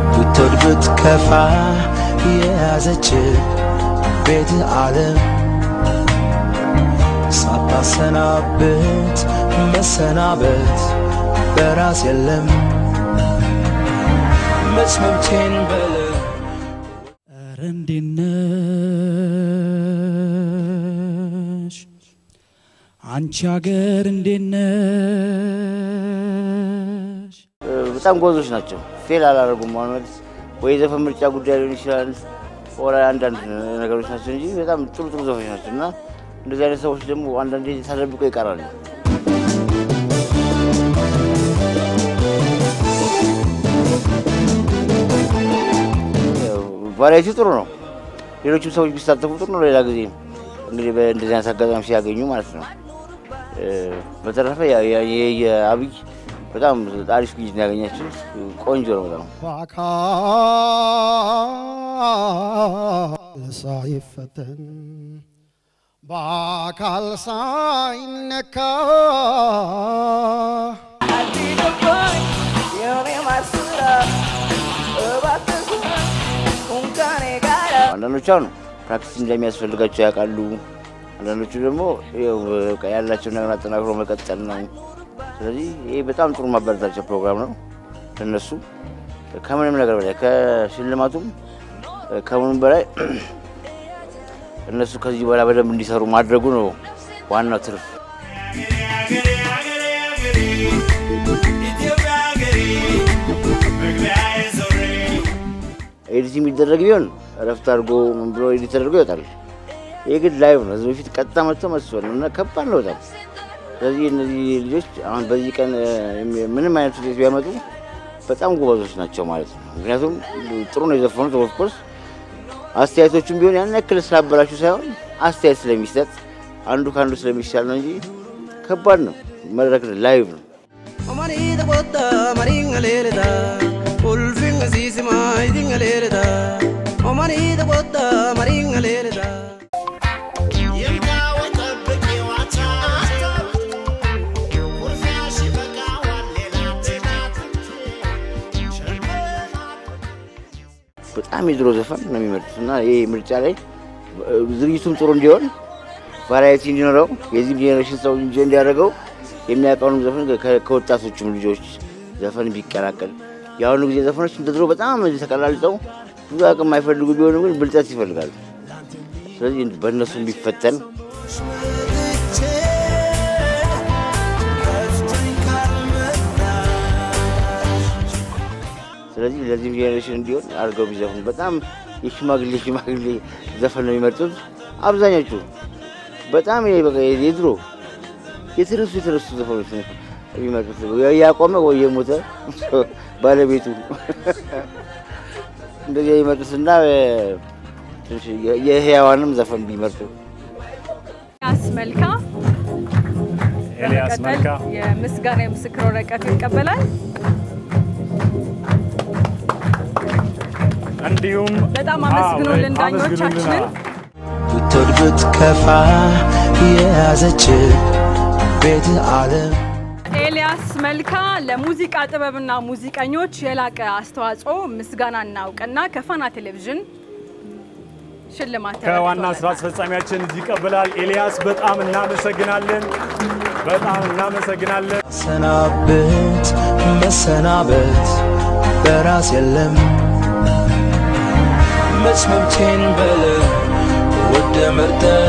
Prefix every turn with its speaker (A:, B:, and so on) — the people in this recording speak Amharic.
A: ብትወድ ብትከፋ የያዘች ቤት ዓለም ሳታሰናብት መሰናበት በራስ የለም መስመምቴን በለ
B: ኧረ እንዴት ነሽ አንቺ አገር እንዴት ነሽ?
C: በጣም ጎዞች ናቸው። ፌል አላደረጉም ማለት ወይ የዘፈን ምርጫ ጉዳይ ሊሆን ይችላል፣ ወላ አንዳንድ ነገሮች ናቸው እንጂ በጣም ጥሩ ጥሩ ዘፈኖች ናቸው እና እንደዚህ አይነት ሰዎች ደግሞ አንዳንዴ ተደብቀው ይቀራሉ። ቫራይቲ ጥሩ ነው። ሌሎችም ሰዎች ቢሳተፉ ጥሩ ነው። ሌላ ጊዜ እንግዲህ በእንደዚህ አይነት አጋጣሚ ሲያገኙ ማለት ነው። በተረፈ ያ- ያ- የ- የአብይ በጣም አሪፍ ግኝት ነው ያገኛችው። ቆንጆ ነው በጣም
D: በአካል ሳይፈተን በአካል ሳይነካ
C: አንዳንዶቹ አሁን ፕራክቲስ እንደሚያስፈልጋቸው ያውቃሉ። አንዳንዶቹ ደግሞ ያው በቃ ያላቸውን ነገር አጠናክሮ መቀጠል ነው። ስለዚህ ይህ በጣም ጥሩ ማበረታቻ ፕሮግራም ነው ለነሱ ከምንም ነገር በላይ ከሽልማቱም ከምንም በላይ እነሱ ከዚህ በኋላ በደንብ እንዲሰሩ ማድረጉ ነው ዋናው ትርፍ። ኤዲት የሚደረግ ቢሆን እረፍት አድርጎ ምን ብሎ ኤዲት ተደርጎ ይወጣል። ይህ ግን ላይቭ ነው። ህዝብ በፊት ቀጥታ መጥቶ መስፈል ነው እና ከባድ ነው በጣም። ስለዚህ እነዚህ ልጆች አሁን በዚህ ቀን እ፣ ምንም አይነት ውጤት ቢያመጡ በጣም ጎበዞች ናቸው ማለት ነው። ምክንያቱም ጥሩ ነው የዘፈኑት። ኦፍኮርስ አስተያየቶቹም ቢሆን ያን ያክል ስላበላሹ ሳይሆን አስተያየት ስለሚሰጥ አንዱ ከአንዱ ስለሚሻል ነው እንጂ ከባድ ነው። መድረክ ላይቭ ነው።
A: Omani da botta maringa lereda Ulfing sisi mai dinga lereda Omani da botta maringa lereda
C: በጣም የድሮ ዘፈን ነው የሚመርጡት እና ይህ ምርጫ ላይ እ፣ ዝግጅቱም ጥሩ እንዲሆን ቫራይቲ እንዲኖረው የዚህም ጄኔሬሽን ሰው እንጂ እንዲያደርገው የሚያውቀውንም ዘፈን ከ- ከወጣቶቹም ልጆች ዘፈን ቢቀላቀል የአሁኑ ጊዜ ዘፈኖች እንደ ድሮ በጣም ተቀላልጠው ብዙ አቅም የማይፈልጉ ቢሆኑ ግን ብልጠት ይፈልጋሉ። ስለዚህ በእነሱም ቢፈተን ስለዚህ ለዚህም ጄኔሬሽን እንዲሆን አድርገው ቢዘፍኑ በጣም የሽማግሌ ሽማግሌ ዘፈን ነው የሚመርጡት አብዛኞቹ። በጣም ይሄ በቃ የድሮ የተረሱ የተረሱ ዘፈኖች ነው የሚመርጡት። ወይ ያቆመ ወይ የሞተ ባለቤቱ እንደዚህ የሚመርጡትና ትንሽ የህያዋንም ዘፈን ቢመርጡ
E: ኤልያስ መልካ
F: ኤልያስ
E: በመቀጠል
F: መልካ
E: የምስጋና የምስክር ወረቀት ይቀበላል።
F: እንዲሁም
E: በጣም አመስግኑልን
F: አዎ፣
E: ዳኞቻችንን።
F: አመስግኑልን።
A: ብትወድ ብትከፋ የያዘች ቤት ዓለም
E: ኤልያስ መልካ ለሙዚቃ ጥበብና ሙዚቀኞች የላቀ አስተዋጽኦ ምስጋናና እውቅና ከፋና ቴሌቪዥን ሽልማት
F: ከዋና
E: ተበርክቶለታል።
F: ስራ አስፈጻሚያችን ይቀበላል። ኤልያስ በጣም እናመሰግናለን። በጣም እናመሰግናለን።
A: ሰናብት መሰናበት በራስ የለም መስመምቴን በለ ወደ መርጠ